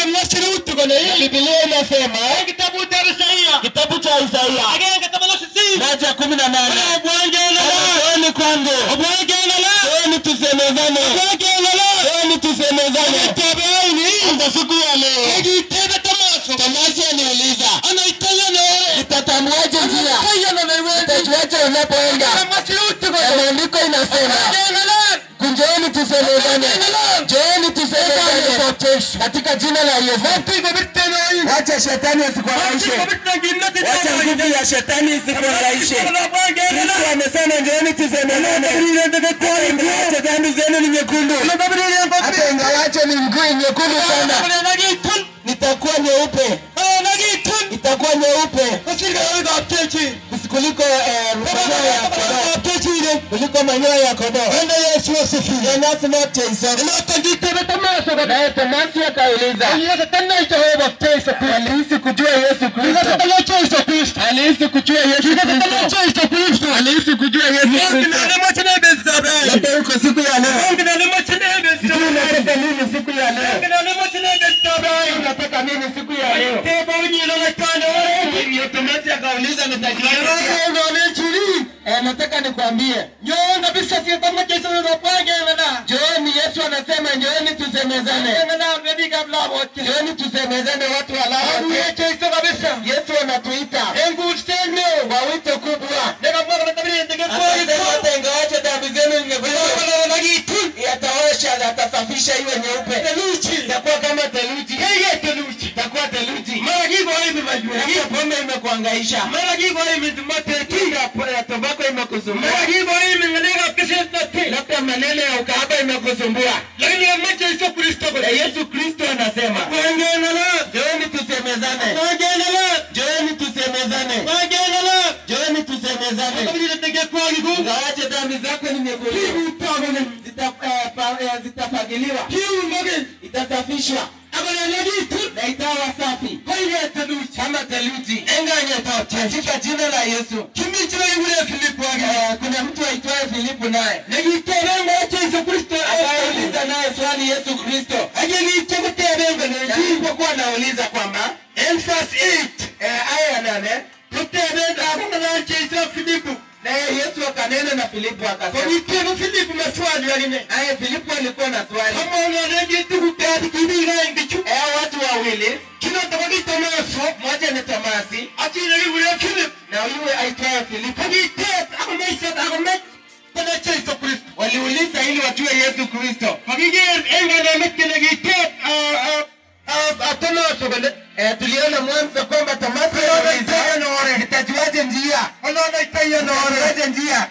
Biblia inasema kitabu cha Isaia kitabu cha Isaia agenge tamanasi si moja kumi na nane Njooni kwangu, njooni tusemezane, njooni tusemezane. Hata siku ya leo Tomasi aliuliza nitatambuaje njia, nitajuaje unapoenda? Na Maandiko inasema kunjooni tusemezane, njooni tusemezane katika jina la Yesu. Wacha shetani asikuhangaishe, wacha nguvu ya shetani isikuhangaishe. Kristo amesema njooni tusemezane, ingawaje dhambi zenu ni nyekundu, hata ingawaje ni mguu nyekundu sana, nitakuwa nyeupe, itakuwa nyeupe kuliko eh, manyoya ya kondoo, kuliko manyoya ya kondoo. Jonas not Jason. Naye Tomasi akauliza, alihisi kujua Yesu Kristo, alihisi kujua Yesu Kristo, alihisi kujua Yesu Kristo. Labda uko siku ya leo, sijui unataka nini siku ya leo, unataka nini siku ya leo? Ndio Tomasi akauliza nitajuaje? Eh, nataka nikwambie Njooni, Yesu anasema njooni tusemezane, njooni tusemezane watu wa Lamu. Yesu anatuita kwa wito kubwa, akasema hata ingawaje dhambi zenu nyekundu, yataosha, atasafisha iwe nyeupe, itakuwa kama theluji, itakuwa theluji. Labda pombe imekuangaisha, labda tobako imekusumbua, labda maneno ya ukahaba imekusumbua. Na Yesu Kristo anasema njooni tusemezane, njooni tusemezane, njooni tusemezane. Ingawaje dhambi zako ni nyekundu, zita- eh, pa- eh, zitafagiliwa, itasafishwa na itawa safi kama theluji katika jina la Yesu. Eh, Kuna mtu aitwaye Filipu naye akauliza naye swali Yesu Kristo alipokuwa anauliza kwamba eh, aya ya nane naye Yesu akanena na Filipu akasema naye Filipu alikuwa na swali eh, watu wawili mmoja ni Tomasi na yule aitwaye Filipu waliuliza ili wajue Yesu Kristo. Eh, tuliona mwanzo kwamba Tomasi aliuliza nitajuaje njia, nitajuaje njia.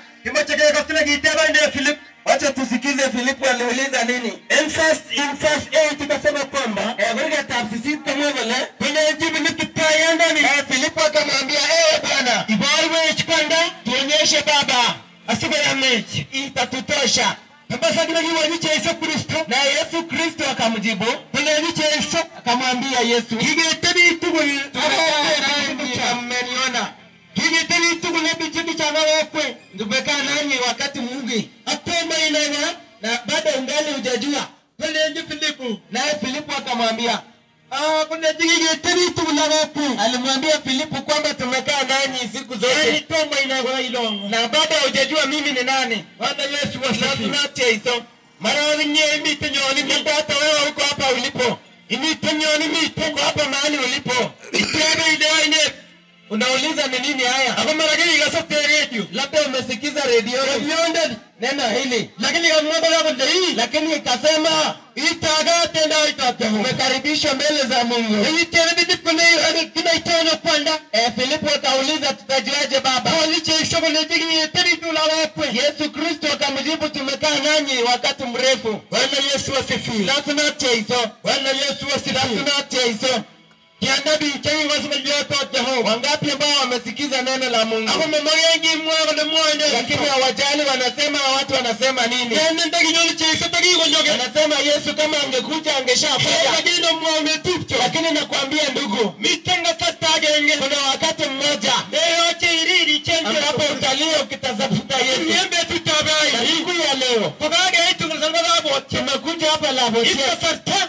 Wacha tusikize Filipu aliuliza nini. In verse in verse 8 ikasema kwamba eh, katika tafsiri kama vile kwenye jibu nikitayanda ni eh, Filipu akamwambia eh, Bwana ibarwe chipanda tuonyeshe Baba asibara mechi itatutosha Sasa kile kiwanyi Yesu Kristo na Yesu Kristo akamjibu kwenye Yesu akamwambia Yesu kigetebi tugul mmeniona kigetebi tugul bichibi cha wakwe ndubekaa nanyi wakati mwingi atoma inaga na bado ungali hujajua kwenye Filipu naye Filipu akamwambia Ah, kuna jigige teni tulawapu. Alimwambia Filipu kwamba tumekaa nanyi siku zote. Toma inagoa ilongo. Na bado hujajua mimi ni nani. Bwana Yesu wasafinache hizo. Mara wenye mite nyoni mite hata wewe uko hapa ulipo. Imite nyoni mite uko hapa mahali ulipo. Itebe ile ine. Unauliza ni nini haya? Hapo mara gani ikasafte radio? Labda umesikiza redio. Radio ndani. Neno hili. Lakini kama yako ndio hii. Lakini ikasema itaga tena itaga. Umekaribishwa mbele za Mungu. Hii tena bibi kuna hiyo kina itaona kwenda. Eh, Filipo akauliza tutajuaje baba? Waliche shughuli tiki tiri tu la wakwe. Yesu Kristo akamjibu tumekaa nanyi wakati mrefu. Bwana Yesu asifiwe. Lazima teiso. Bwana Yesu asifiwe. Lazima teiso. Kianabi chenye wasema yote Jehova. Wangapi ambao wamesikiza neno la Mungu? Hapo mama wengi mwako na mwende. Lakini hawajali wanasema watu wanasema nini? Nende ndagi nyoni chesa tagi nyoge. Anasema Yesu kama angekuja angeshafanya. Lakini ndo mwame tupcho. Lakini nakwambia ndugu, mitanga fatage nge. Kuna wakati mmoja. Leo chiriri chenje. Ambapo utalio ukitafuta Yesu. Niembe tutabai. Siku ya leo. Tukage hitu kwa sababu tumekuja hapa la botia. Itafarta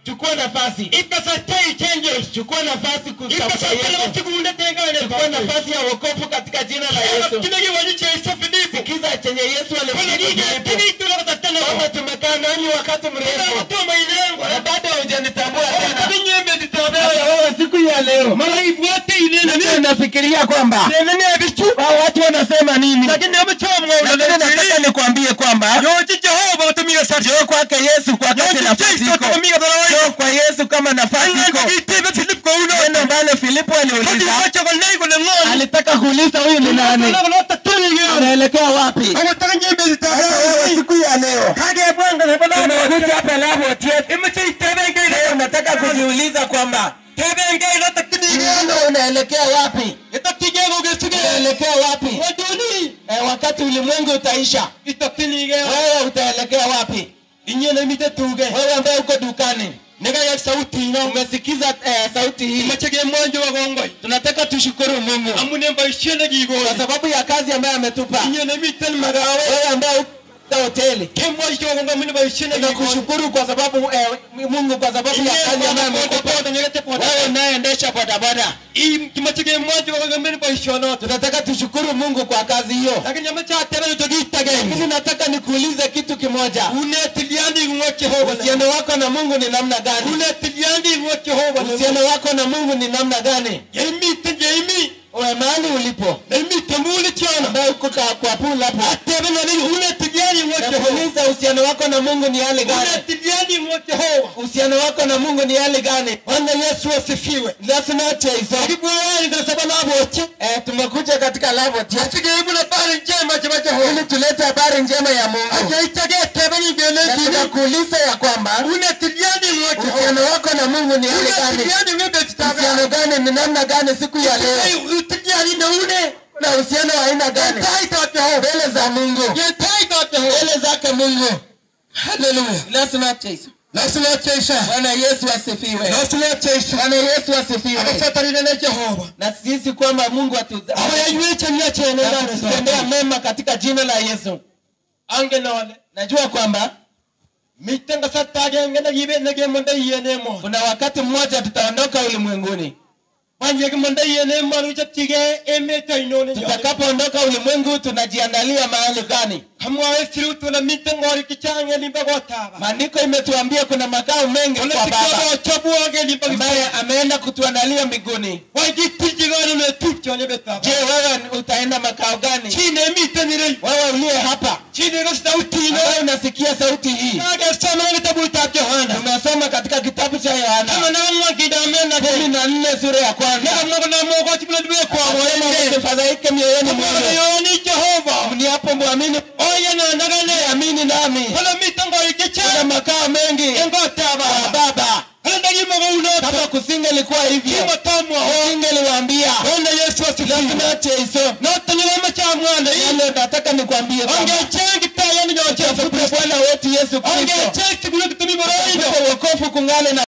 chukua nafasi Ikasatei changes. chukua nafasi kutafuta Ikasatei Yesu wasikunde tengane. chukua nafasi ya wokovu katika jina la Yesu Kinagi waliche Yesu Filipo. sikiza chenye Yesu Kuna alimwambia nini Filipo kini tunakatana kama kwa. tumekaa nanyi wakati Kuna mrefu watu mainengo. na bado hujanitambua tena Kinyembe Hata zitabewa. wewe siku ya leo Mara ifuate inene. mimi nafikiria kwamba Nene abichu. hao watu wanasema nini Lakini amechomwa lakini nataka nikwambie kwamba Yoji Jehova utumia sasa. njoo kwake Yesu kwa wakati nafasi iko Tutumia barawa. njoo kwa Yesu kama nafasi iko Itebe Filipo kwa uno. neno ambalo Filipo Hadi aliuliza wacha kwa lengo la ng'oni. alitaka kuuliza huyu ni nani anaelekea wapi Anataka nyembe Hata wewe zitabewa. siku ya leo Hadi bwanga na bala. tumekuja hapa labo tietu Imeche itebe ngai. leo nataka kujiuliza kwamba Tebe ngai la takidi. neno unaelekea wapi Itakigego gesuge. unaelekea wapi Waduni. eh, wakati ulimwengu utaisha Itakini ge. wewe utaelekea wapi Inyene mite tuge. wewe ambaye uko dukani Nega ya sauti ina. umesikiza eh, sauti hii Imeche ge mwanjo wa gongoi. tunataka tushukuru mungu Amune mbaishene gigo. kwa sababu ya kazi ambayo ametupa Inyene mite magawe. wewe ambaye uko hoteli Kemwa isho gonga mune mbaishene gigo. tunakushukuru kwa sababu eh, mungu kwa sababu ya kazi ambayo amekupa wewe unayeendesha bodaboda kimachige mwanjo wa gongoi mune mbaishono. tunataka tushukuru mungu kwa kazi hiyo Lakini amecha tebe togitage. lakini nataka nikuulize kitu kimoja Une tiliandi ngwa Jehova. uhusiano wako na mungu ni namna gani Une tiliandi ngwa Jehova. uhusiano wako na mungu ni namna gani Yemi te yemi. Uwe mahali ulipo Yemi tambuli chana. ambaye uko ka- kwa pula hapo Atebe na nini une tiliandi ngwa Jehova. nakuuliza uhusiano wako na mungu ni hali Une gani tiliandi ngwa Jehova. uhusiano wako na mungu ni hali gani Bwana Yesu asifiwe. lazima cheiso Karibu wani kwa sababu na bote. eh, tumekuja katika lavoti Asige ibu na bari njema chama Jehova. ili tulete habari njema ya mungu Aja itage tebe ni na gele gini. tunakuuliza ya kwamba Une tiliandi ngwa Jehova. uhusiano wako na mungu ni hali Une gani tiliandi ngwa Jehova. uhusiano gani ni namna gani siku ya leo Ay, tiliandi na une. na uhusiano wa aina gani Yentai ta Jehova. mbele za mungu Yentai ta Jehova. mbele zake mungu Hallelujah. lazima cheiso Lazima chesha. bwana yesu asifiwe Lazima chesha. bwana yesu asifiwe Akasatarina na Jehova. na sisi kwamba mungu atu- Aba yanywecha myachene na kututendea mema katika jina la yesu Ange nole. najua kwamba Mitenga satage ngena yibe nege manda yene mo. kuna wakati mmoja tutaondoka ulimwenguni Banye manda yene mo ruja tige emeta inone. tutakapoondoka ulimwengu tunajiandalia mahali gani Kamwa esiru tuna mitenga ori kichange limba gotaba. maandiko imetuambia kuna makao mengi Ona kwa baba tikaba chabu age limba ambaye ameenda kutuandalia mbinguni Wajiti jigani ne tucho ne betaba. je wewe utaenda makao gani Chine miteni re. wewe uliye hapa Chine ro sauti no. ambaye unasikia sauti hii Nage sama ne tabu ta Yohana. tumesoma katika kitabu cha Kama yohana na mwa kidamena kumi de. na nne sura ya kwanza Nega mwa na mwa chibula dwe kwa Anasema wende. msifadhaike mioyoni Kama mwenu yoni Jehova. mniapo mwamini Oya na nagane. amini nami Kala mitango kuna ikicha. makao mengi Engo kwa taba. baba Kala ndagi mago unoto. kama kusingelikuwa hivyo Kima tamwa ho. singeliwaambia Bwana Yesu asifiwe. lazima cheiso Nota ni wema cha mwana hii. yale nataka nikwambie Onge kwamba chengi ta yani nyocha. tafute bwana wetu yesu Onge kristo chengi kuna kitumi boroido. tafute wokovu kungale na